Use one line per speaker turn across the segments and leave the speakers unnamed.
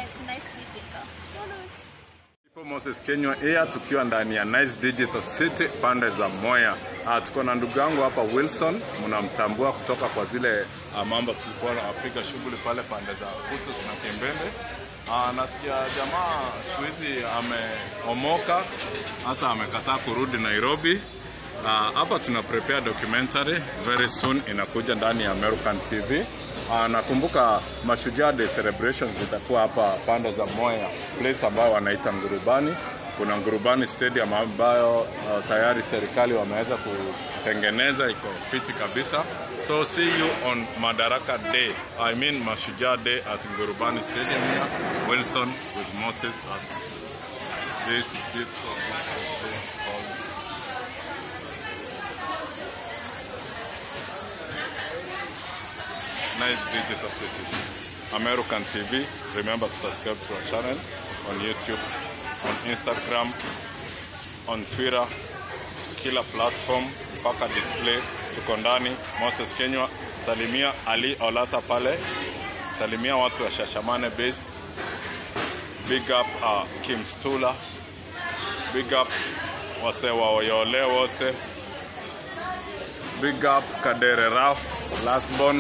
at Nice Digital.
Ipo Moses Kenywa Air tukiwa ndani ya Nice Digital City pande za Moya. Ah, tuko na ndugu yangu hapa Wilson, mnamtambua kutoka kwa zile ah, mambo tulikuwa napiga shughuli pale pande za Butus na Kembembe. Ah, nasikia jamaa siku hizi ameomoka hata amekataa kurudi Nairobi. Ah, hapa tuna prepare documentary very soon inakuja ndani ya American TV. Ah, nakumbuka Mashujaa Day celebrations zitakuwa hapa pande za Moya, place ambayo wanaita Ngurubani. Kuna Ngurubani Stadium ambayo uh, tayari serikali wameweza kutengeneza, iko fiti kabisa. So see you on Madaraka Day, I mean Mashujaa Day at Ngurubani Stadium here, Wilson with Moses at this beautiful, beautiful place called Nice Digital City. American TV. Remember to subscribe to our channels on YouTube, on Instagram, on Twitter, kila platform mpaka display. Tuko ndani. Moses Kenywa, salimia Ali Olata pale, salimia watu wa Shashamane base. Big up uh, Kim Stula, big up wase wa Oyole wote, big up Kadere Raf, lastborn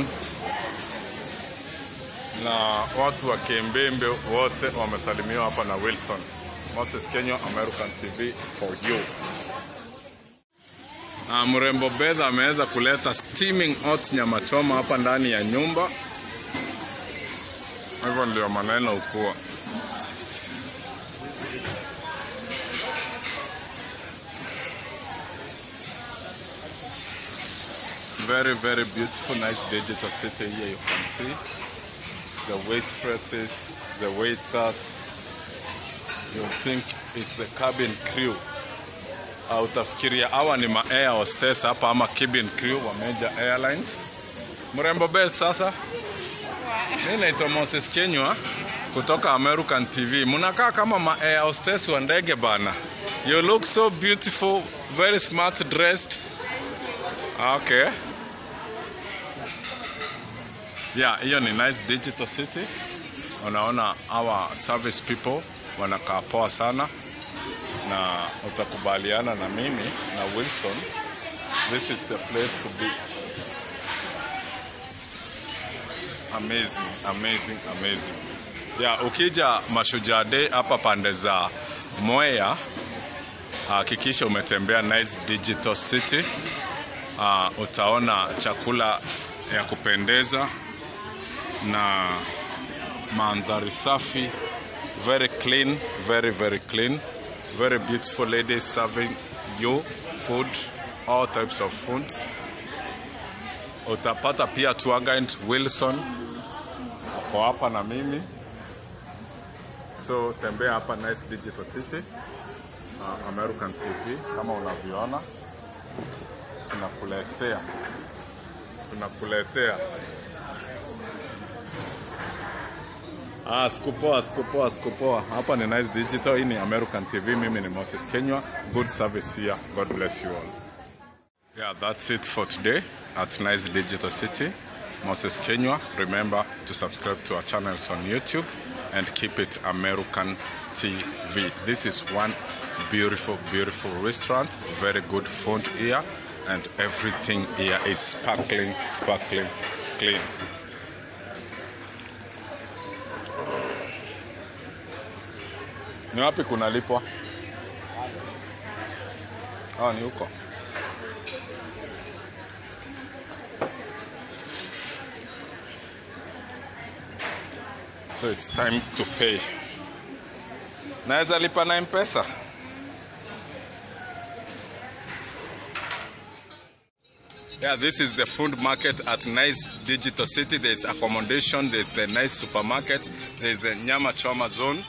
na watu wa Kembembe wote wamesalimiwa hapa na Wilson. Moses Kenywa, American TV for you. Na mrembo Bedha ameweza kuleta steaming hot nyama choma hapa ndani ya nyumba. Hivyo ndio maneno ukuwa. Very, very beautiful, nice digital city here you can see the waitresses, the waiters. You think it's the cabin crew. Uh, utafikiria hawa ni ma air hostess hapa ama cabin crew wa Major Airlines. Mrembo Beth sasa. Mimi naitwa Moses Kenywa kutoka American TV. Mnakaa kama ma air hostess wa ndege bana. You look so beautiful, very smart dressed. Okay. Yeah, hiyo ni nice digital city. Unaona our service people wanakaa poa sana, na utakubaliana na mimi na Wilson, this is the place to be. Amazing, amazing, amazing. Yeah, ukija Mashujaa Day hapa pande za Mwea, hakikisha umetembea nice digital city. Uh, utaona chakula ya kupendeza na mandhari safi very clean very very clean very beautiful ladies serving you food all types of foods utapata pia tour guide Wilson ako hapa na mimi so tembea hapa nice digital city uh, American TV kama unavyoona tunakuletea tunakuletea Ah, sikupoa, sikupoa, sikupoa. Hapa ni Nice Digital, hii ni American TV. Mimi ni Moses Kenywa. Good service here. God bless you all. Yeah, that's it for today at Nice Digital City. Moses Kenywa. Remember to subscribe to our channels on YouTube and keep it American TV. This is one beautiful, beautiful restaurant. Very good food here, and everything here is sparkling, sparkling, clean. Ni wapi kunalipwa? Ah, ni huko. So it's time to pay. Naweza lipa na M-Pesa? Yeah, this is the food market at Nice Digital City. There's accommodation, there's the nice supermarket, there's the Nyama Choma zone.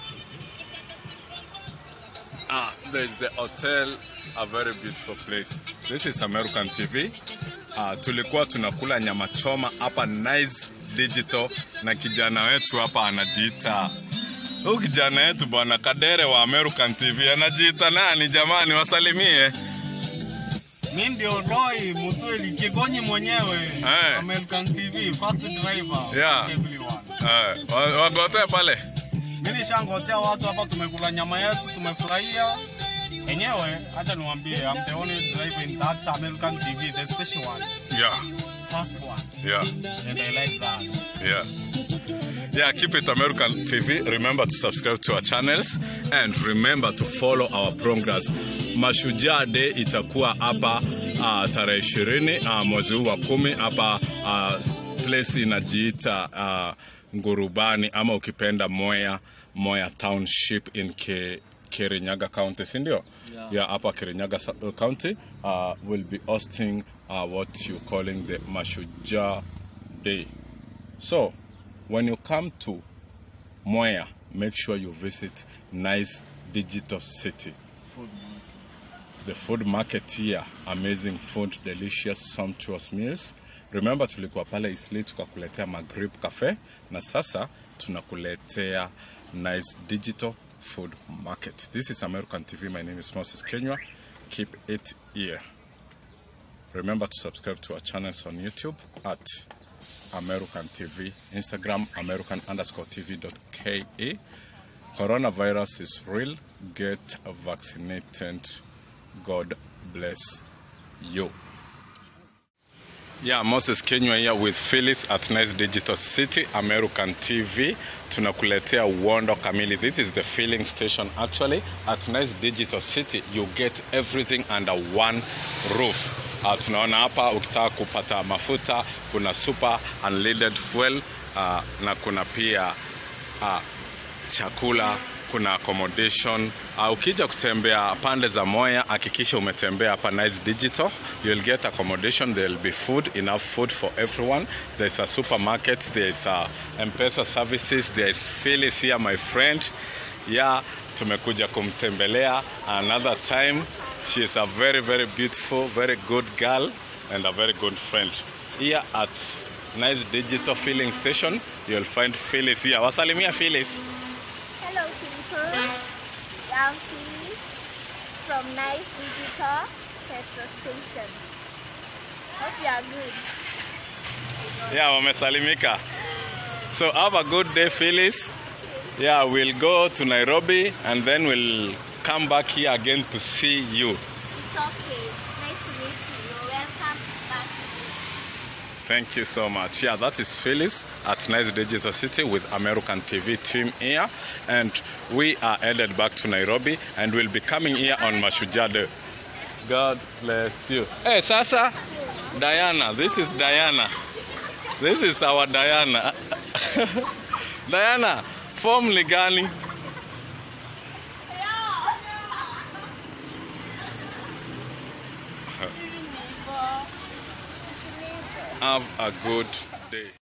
Ah, there's the hotel, a very beautiful place. This is American TV. Ah, tulikuwa tunakula nyama choma hapa Nice Digital na kijana wetu hapa anajiita huyu kijana wetu bwana Kadere wa American TV anajiita nani jamani, wasalimie.
Mi ndio Roy Mutweli Kigonyi mwenyewe
Eh.
American TV first driver
Yeah.
everyone.
Eh, wa- wagote pale
Mimi nishangotea watu hapa, tumekula nyama yetu, tumefurahia. Enyewe acha niwaambie, I'm the only driver in that American TV, the special one,
Yeah,
first one,
yeah,
and I like that.
yeah. Yeah, keep it American TV. Remember to subscribe to our channels and remember to follow our programs. Mashujaa Day itakuwa hapa uh, tarehe ishirini uh, mwezi huu wa kumi hapa uh, place inajiita uh, Ngurubani ama ukipenda Moya Moya Township in Ke, Kirinyaga County, si ndio?
Yeah.
Yeah, hapa Kirinyaga sa- uh, County uh, will be hosting uh, what you calling the Mashujaa Day. So, when you come to Moya, make sure you visit Nice Digital City.
Food.
The food market here, amazing food, delicious, sumptuous meals. Remember tulikuwa pale Isli tukakuletea Maghrib Cafe na sasa tunakuletea Nice Digital Food Market. This is American TV. My name is Moses Kenywa. Keep it here. Remember to subscribe to our channels on YouTube at American TV, Instagram American underscore TV.ke. Coronavirus is real. Get vaccinated. God bless you. Yeah, Moses Kenywa here with Phyllis at Nice Digital City, American TV. Tunakuletea uondo kamili. This is the filling station actually. At Nice Digital City, you get everything under one roof. Uh, tunaona hapa ukitaka kupata mafuta, kuna super unleaded fuel uh, na kuna pia uh, chakula kuna accommodation uh, ukija kutembea pande za moya hakikisha umetembea hapa nice digital you'll get accommodation there will be food enough food for everyone there's a supermarket there's a mpesa services there's Phyllis here my friend yeah tumekuja kumtembelea another time she is a very very beautiful very good girl and a very good friend here at nice digital filling station you'll find Phyllis here wasalimia Phyllis
Hello people, I'm Phyllis from Nice Digital Petrol Station. Hope you are good.
Yeah, wamesalimika. So have a good day, Phyllis. Yeah, we'll go to Nairobi and then we'll come back here again to see you.
It's okay. Nice to meet you. You're welcome back.
Thank you so much. Yeah, that is Phyllis at Nice Digital City with American TV team here. And we are headed back to Nairobi and we'll be coming here on Mashujaa Day. God bless you. Hey, Sasa, Diana, this is Diana. This is our Diana. Diana, form ni gani? Have a good day.